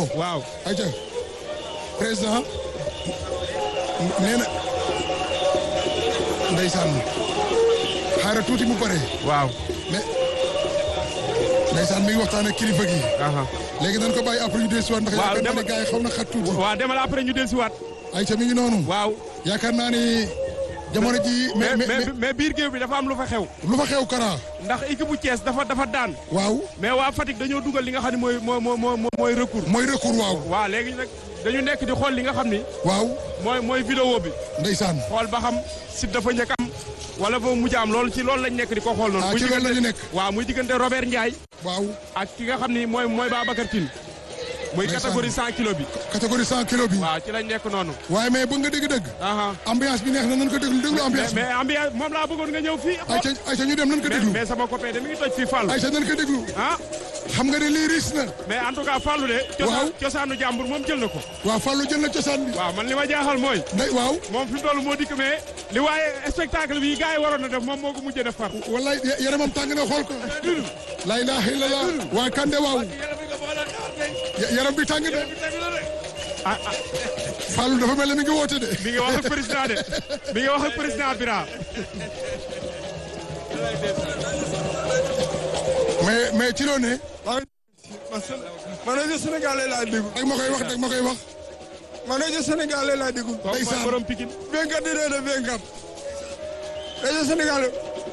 ko. waaw ayca président nee na ndeysaan xaaral tuuti mu pare waaw mais ndeysaan mi ngi waxtaan ak kilifa gi aha léegi nañ ko bàyyi après ñu dellusiwaat ndax Waaw, yaakaar naa ne dama- gars yi xaw na xat tuuti waaw demal après ñu dellusiwaat ayca mi ngi noonu waaw yaakaar naa ni jamono ji mais mais mais mais mais biir géew bi dafa am lu fa xew lu fa xew Kara ndax équipe bu Thiès dafa dafa daan waaw mais waa Fatick dañoo dugal li nga xam ne mooy moo moo moo mooy recours mooy recours waaw waaw léegi nag dañu nekk di xool li nga xam ni waaw mooy mooy vidéo bi ndeysaan xool ba xam si dafa njëkk am wala ba mujj am loolu ci loolu lañ nekk di ko xool noonu. ah muy ci loolu la diggante- ñu nekk waaw muy diggante Robert Ndiaye waaw ak ki nga xam ni mooy mooy Babacar Tine muy Ndeysaan. catégorie 100 kilos bi. catégorie 100 kilos bi waaw ci lañ nekk noonu. waaye mais bëgg nga dégg-dëgg aha ambiance bi neex na nañ ko déglu déglu mais ambiance bi mais ambiance moom laa bëggoon nga ñëw fii. ayca ayca ñu dem nañ ko mais déglu mais sama copain de mi ngi toj fii Fallou. ayca nañ ko déglu ah xam nga ne lii riis na mais en tout cas Fallou de. Waaw. cosaan cosaanu jàmbur moom jël na ko. waaw Fallou jël na cosaan bi waaw man li ma jaaxal mooy. ndey waaw moom fi mu toll moo dikk mais li waaye spectacle bi gars yi waroon na def moom moo ko mujjee def far. wallaay ya- yaramam tàng na xool ko la ilaha illallah waa Kande waaw Ya- yaram bi tàng na ah ah Fallou dafa mel ne mi ngi woote de mi ngi wax ak président de mi ngi wax ak président Bira. mais mais ci loo ne man rajo Sénégalais laa déglu dag ma koy wax dag ma koy wax man rajo Sénégalais laa déglu. kooku mooy Ndeysaan. borom Pikine. béykat yi de béykat rajo Sénégal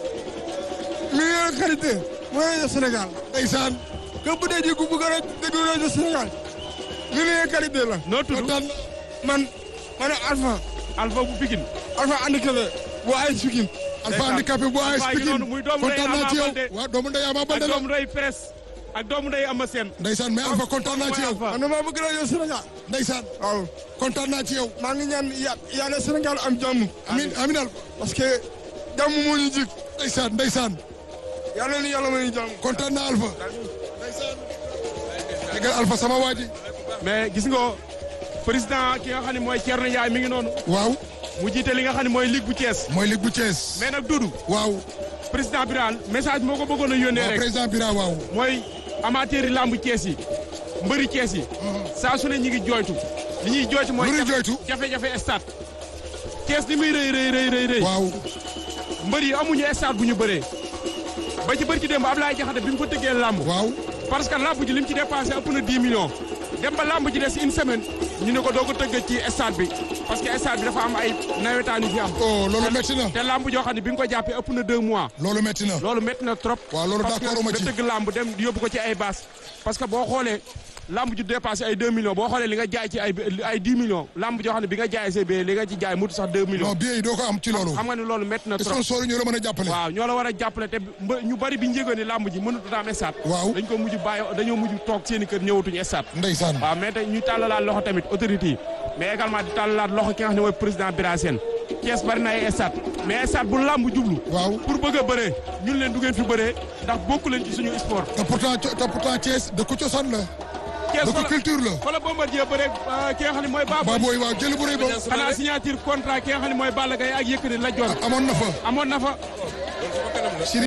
meilleure qualité mooy rajo Sénégal. ndeysaan que bu dee ji ku bëgg a déglu rajo Sénégal meilleure qualité la. noo tudd kontaan man ma ne Alpha Alpha bu Pikine. Alpha handicapé bu ay Pikine. Alpha Ndeysaan. handicapé bu AS Alpha ngi Pikine noonu muy doomu ndey kontaan naa Ama ci yow Baldé. waaw doomu ndey Ama ak Baldé la doomu ndey presse ak doomu ndey Ama Sène. ndeysaan mais Alpha kontaan naa ci yow Alpha. man damaa bëgg rajo Sénégal. ndeysaan waaw kontaan naa ci yow maa ngi ñaan ya yàlla Sénégal am jàmm. amin amin Alpha parce que jàmm moo ñu jig ndeysaan ndeysaan yàlla ni yàlla may ñu jàmm. kontaan naa Alpha ndeysaan déggal Alpha sama waa ji mais gis nga président ki nga xam ne mooy Thierno Ndiaye mi ngi noonu. waaw mu jiite li nga xam ne mooy ligue bu Thiès. mooy Ligue bu Thiès mais nag Doudou waaw président Birane message moo ko bëggoon a yónnee waaw rek président Bira waaw mooy amateur yi lamb Thiès yi mbëri Thiès yi. saa su ne ñi ngi jooytu. li ñuy jooytu mooy. Lu ñuy jooytu? jafe-jafe stade. Thiès li muy rëy rëy rëy rëy rëy. waaw mbër yi amuñu stade bu ñu bëree. ba ci bërki démb Ablaye Diakhaté bi mu fa tëggee lamb. waaw parce que lamb ji li mu ci dépensé ëpp na 10 millions. dem ba lamb ji des une semaine ñu ne ko doo ko tëgg ci stade bi parce que stade bi dafa am ay nawetaan yu fi am. oh loolu métti na te lamb joo xam ne bi nga ko jàppee ëpp na 2 mois. loolu métti na loolu métti na trop. waaw loolu parce que d'accord ma nga ci tëgg lamb dem yóbbu ko ci ay base parce que boo xoolee lamb ju dépassé ay 2 millions boo xoolee li nga jaay ci ay ay 10 millions lamb joo xam ne bi nga jaay see bee li nga ci jaay mutu sax 2 millions. non billet yi doo ko am ci loolu xam nga ne loolu métti na trop. sponsor yi ñoo la mën a jàppale waaw ñoo la war a jàppale te mba- ñu bari bi ñu yëgoon ni lamb ji mënut a am stade. Waaw. dañ ko mujj bàyyi dañoo mujj toog seen i kër ñëwatuñu stade. ndeysaan waaw mais te ñu tàllalaat loxo tamit autorité yi mais également di tàllalaat loxo ki nga xam ne mooy président Bira Sène Thiès bari na ay stade mais stade bu lamb jublu. waaw pour bëgg a bëree ñun leen du ngeen fi bëree ndax bokku leen ci suñu sport. te pourtant te pourtant Thiès dëkku cosaan la Thiès dëkku culture la fa la Bombardier bëree euh, ki nga xam ne mooy Baboy. Baboy waaw jël bu rëy ba xanaa signature contrat ki nga xam ne mooy Balla Gaye ak Yékini la joon amoon na fa amoon na fa Siri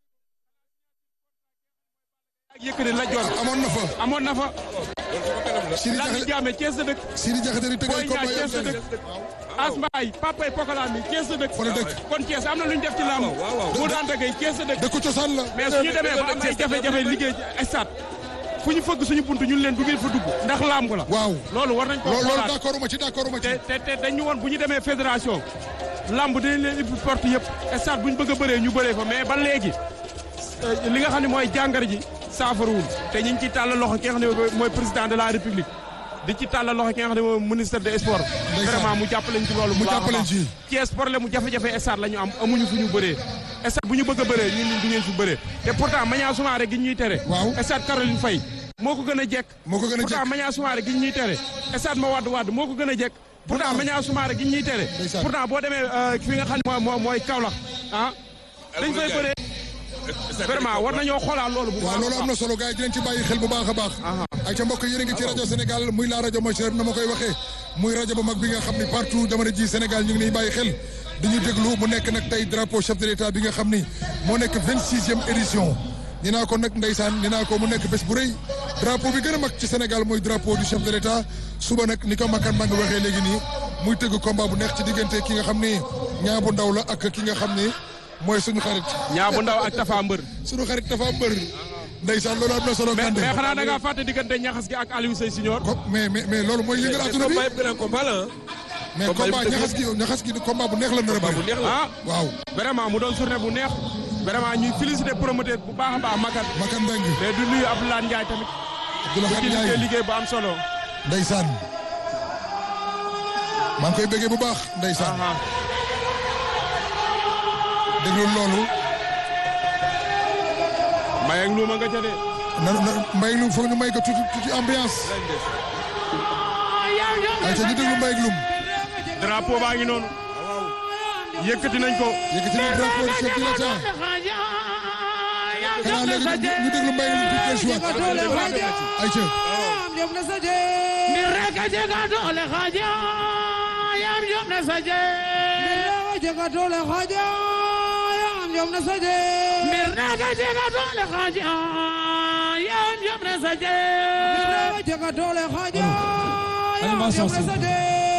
ak Yékini la joon amoon na fa amoon na fa Siri Lamine Jaxate Diamé Thiès la dëkk Siri Jaxate di tëgg Boy ay Niang combat Thiès la yoo dëkk Asmbaay Papay Pokola mi Thiès la dëkk Fa la dëkk. kon Thiès am na lu ñu def ci làmb mu daan dëggee Thiès la dëkk dëkku cosaan la mais suñu demee ba am ay jafe-jafe liggéey ci stade fu ñu fëgg suñu buntu ñun leen du ngeen fa dugg ndax làmb la waaw loolu war nañ ko loolu loolu xoolaat d'accord ma ci d'accord ma ci te te te dañu woon bu ñu demee fédération lamb dinañ leen ubbi porte yëpp stade bu ñu bëgg a bëree ñu bëree fa mais ba léegi euh, li nga xam ne mooy jàngar ji saafarawul te ñu ngi ciy tàllal loxo ki nga xam ne mooy président de la république di ci tàllal loxo ki nga xam ne mooy ministre des sports Ndeysaan. vraiment mu jàppaleñ ci loolu Mu bu baax a jàppaleñ baax. ci. Thiès problème mu jafe-jafe stade la ñu am amuñu fu ñu bëree stade bu ñu bëgg a bëree ñun du ngeen fi bëree te pourtant Maniang Soumaré gi ñuy tere Waaw. stade Caroline Faye moo ko gën a jekk moo ko gën a pourtant jekk Maniang Soumaré gi ñuy tere stade ma wadd wadd moo ko gën a jekk pourtant Maniang Soumaré gi ñuy tere Ndeysaan. pourtant boo demee euh, fi nga xam ne mooy mooy mooy Kaolack ah dañ fay bëree vraiment war nañoo xoolaat loolu bu waaw baax loolu am na solo gars yi dinañ ci bàyyi xel bu baax a baax ay ca mbokk yéen a ngi ci rajo Sénégal muy la rajo Mochir na ma koy waxee muy rajo bu mag bi nga xam ni partout jamono ji Sénégal ñu ngi niy bàyyi xel di ñu déglu mu nekk nag tey drapeau chef de l'état bi nga xam ni moo nekk vingt sixième édition ni naa ko nag ndeysaan ni naa ko mu nekk bés bu rëy drapeau bi gën a mag ci Sénégal mooy drapeau du chef de l'État suba nag ni ko Makan maa ngi waxee léegi nii muy tëgg combat bu neex ci diggante ki nga xam ni ñaa bu ndaw la ak ki nga xam ni mooy suñu xarit ñaa bu ndaw ak Tafa Mbër. suñu xarit dafa mbër ndeysaan loolu am na solo mais Kande mais xanaa da ngaa fàtte diggante ñaxas gi ak Aliou Seye Senior. ko mais mais mais loolu mooy yëngal adduna bi combat yëpp grand combat la ah. mais combat combat yi mu ñaxas gi ñaxas gi combat bu neex la nar a bu bëri neex la. ah waaw vraiment mu doon journée bu neex. vraiment ñuy félicité promoteur bu baax a baax Makan. Makan Mbengue mais du nuyu Abdoulaye Ndiaye tamit. Abdoulaye ci liggéey Ndiaye liggéey bu am solo. ndeysaan maa ngi koy bëggee bu baax ndeysaan aha déglu loolu Mbaye ak Louma nga ca de. na na mbay lum foog ñu may ko tuuti tuuti ambiance ay ca ñu déglu mbay lum drapeau baa ngi noonu. yëkkati nañ ko. yëkkati na drapeau chef de l'État xanaa léegi ñu- ñu déglu mbay lum tuuti del suwaat ay ca animation s'il vous plaît.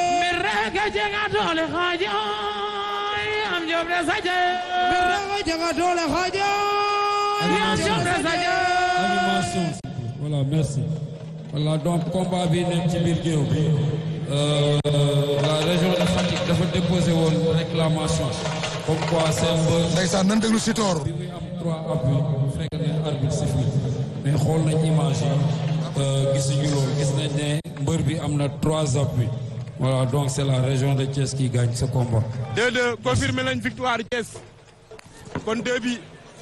animation voilà merci voilà donc combat bi nekk ci biir géew bi euh, la région de Fatick dafa déposé woon réclamation comme quoi seen mbër ndeysaan nan déglu Sitor bi muy am trois appuis fekk ne arbitre sifflé mais xool nañ image yi euh, gisuñu loolu gis nañ ne mbër bi am na trois appuis voilà donc c'est la région de Thiès qui gagne ce combat 2-2 confirmé nañ victoire Thiès. kon 2 bi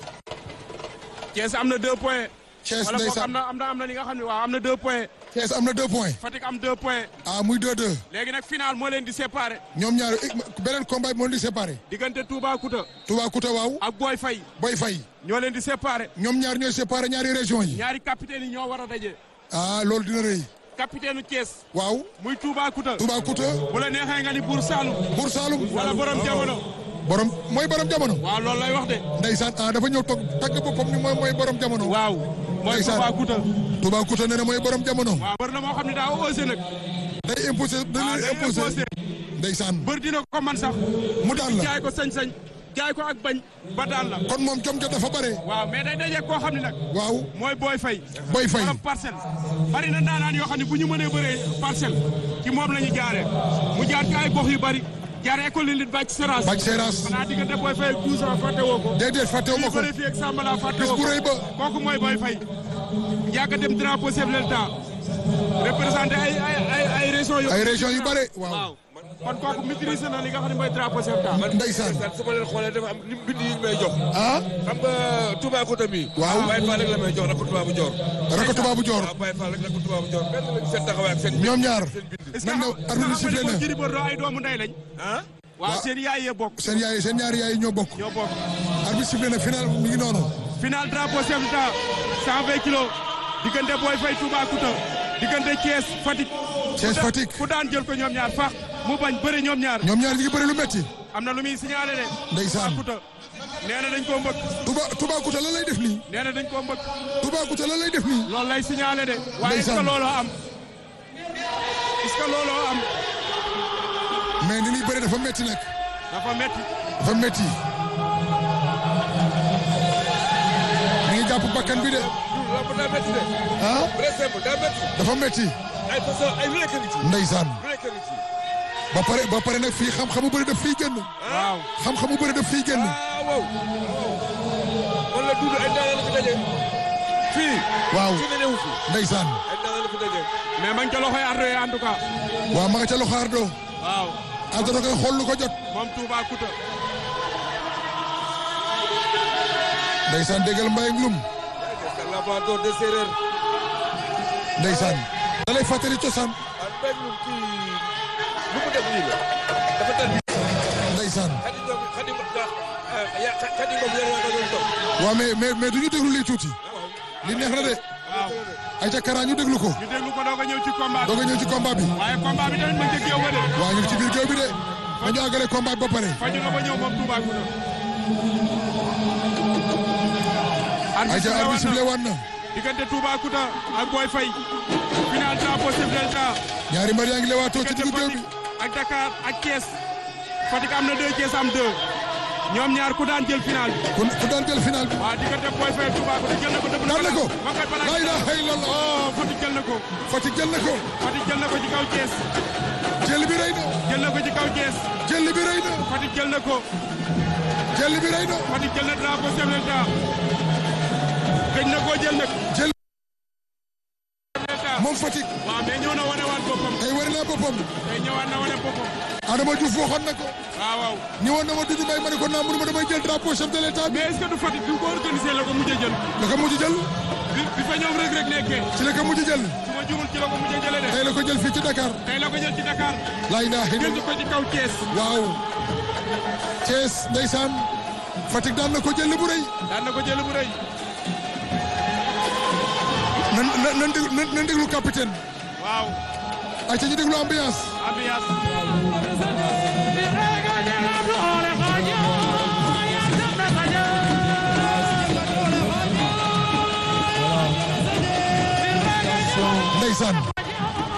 Thiès am na 2 points. Thiès wala boog ndeysaan am na am na am na li nga xam ne waaw am na 2 points. Thiès am na deux points Fatick am 2 points. ah muy 2-2 léegi nag final moo leen di séparé. ñoom ñaar beneen combat bi moo leen di séparé diggante Toubacouta Toubacouta waaw ak Boy Faye Boy Faye ñoo leen di séparé. ñoom ñaar ñooy séparé ñaari région yi ñaari capitaine yi ñoo war a daje. ah loolu dina rëy capitaine u Thiès waaw muy Toubacouta. Toubacouta bu la neexee nga ni Buur Saalum. Buur Saalum wala borom jamono. borom mooy borom jamono waaw loolu lay wax de. ndeysaan ah dafa ñëw toog tagg boppam ni mooy mooy borom jamono waaw mooy Ndeysaan. Toubacouta. Toubacouta nee na mooy borom jamono waaw bër na moo xam ne daa osé nag. day imposé da waaw leen day imposé imposé. ndeysaan bër dina ko man sax. mu daan la jaay ko sañ-sañ jaay ko ak bañ ba daan la. kon moom jom jot dafa bare waaw mais day daje koo xam ne nag. waaw mooy Boy Faye. Boy Faye borom parcelle. bari na daanaan yoo xam ne bu ñu mënee bëree parcelle ci moom la ñu jaaree mu jaar ci ay gox yu bari jaar école yi lit bàcc seras. Bac Seras xanaa diggante Boy Faye ak Douza fàtte woo ko. déedéet fàttewu ma ñu ko bëri fii ak Sambala fàtte bis woo bu ko. rëy ba kooku mooy Boy Faye. yàgg a dem drapeau chef de l'État. représenté ay ay ay ay régions yu. ay région yu bare waaw waaw kon kooku maîtrise na li nga xam ne mooy drapeau chef de l'État. ndeysaan su ma leen xoolee dafa am lim bind yi ñu may jox. ah xam nga Toubacouta bi. Waaw. Baye Fall rek la may jox rakk Toubabou Dior. Rako Toubabou Dior waaw Baye Fall rek rakk Toubabou Dior benn lañ seen taxawaay ak seen. ñoom ñaar seen bind. est-ce que nan xam nga arbitre nga sifflé xam na ne Gris Bordeaux ay doomu ndey lañ. ah. waaw seen yaay yee bokk. seen yaay seen ñaari yaay ñoo bokk ñoo bokk. arbitre sifflé na final mi ngi noonu final drapeau chef de l'État 120 kilos diggante Boy Faye Toubacouta diggante Thiès Fatick. Thiès ku da- Fatick. ku daan jël ko ñoom ñaar fax mu bañ bëre ñoom ñaar. ñoom ñaar ñi ngi bëri lu metti am na lu muy signalé de. Ndeysaan. Toubacouta nee na dañ koo mbëkk. Touba Toubacouta lan lay def nii nee na dañ koo mbëkk. Toubacouta lan lay def nii loolu lay signalé de. waaye est-ce que Ndeysaan. looloo am. est-ce que looloo am. mais ni muy bëri dafa metti nag dafa metti. dafa metti mi ngi jàpp bakkan bi de loolu daa métti de. ah très simple daa métti. dafa metti ay façon ay lu nekk nit yi. ndeysaan lu nekk nit yi. ba pare ba pare nag fii xam-xamu bëri daf fii génn waaw. xam-xamu bëri daf fii génn ah wow. wala duudu ay daanaka fi daje. fii. waaw fii nga ñëw fi. ndeysaan ay daanaka fi daje. mais ma ngi ca loxoy ardo yi en tout cas. waaw ma nga ca loxo Ardo waaw Ardo da koy xool lu ko jot moom Toubacouta. ndeysaan déggal mbay ak lum c'est le laboratoire de séeréer. ndeysaan da lay fàttali cosaan ah mbay mi kii lu mu def nii la. dafa tënk. ndeysaan xadi doom xadi ah ya xadi moom yor naa ko doon toog. waaw mais mais mais du ñu déglu lii tuuti li neex na de waaw ay ca Kara ñu déglu ko ñu déglu ko doog a ñëw ci combat bi. doog a ñëw ci combat bi waaye combat bi tamit ma njëkk yow ba de. waaw ñu ngi ci biir géew bi de nañu àggale combat bi ba pare faju na ba ñëw moom Toubacouta. ay ca arbitre sifflé waat na diggante Toubacouta ak Boy Faye final drapeau chef de l'État ñaari mbër yaa ngi lewaatoo ci diggante diggu géew bi Fatick ak Dakar ak Thiès Fatick am na deux Thiès am deux ñoom ñaar ku daan jël final bi ku ku daan jël final bi waaw diggante Boy Faye ak Toubacouta jël na ko dëpp daan na ko ma koy balaa laa ilaaha illallah oh Fatick jël na ko Fatick jël na ko Fatick jël na ko ci kaw Thiès jël bi rëy na jël na ko ci kaw Thiès jël bi rëy na Fatick jël na ko jël bi rëy na Fatick jël na drapeau chef de l'État gëj na koo jël nag jël chef de l'État moom Fatick waaw mais ñëw na wane waat boppam tey war naa boppam tey ñëwaat na wane boppam Adama Diouf waxoon na ko waaw waaw ni woon na ma Doudou Mbaye ma ne ko naa mënuma damay jël drapeau chef de l'état bi mais est-ce que du Fatick bi ko organisé la ko mujjee jël la ko mujj jël bi bi fa ñoom rek rek nekkee ci la ko mujj jël su ma jumul ci la ko mujjee jëlee de tey la ko jël fii ci Dakar tey la ko jël ci Dakar laa ilaaha jël illallah ko ci kaw Thiès waaw Thiès ndeysaan Fatick daan na ko jël bu rëy daan na ko jël bu rëy nan nan nan déglu nan nan déglu capitaine waaw ay ca ñu déglu ambiance ambiance ndeysaan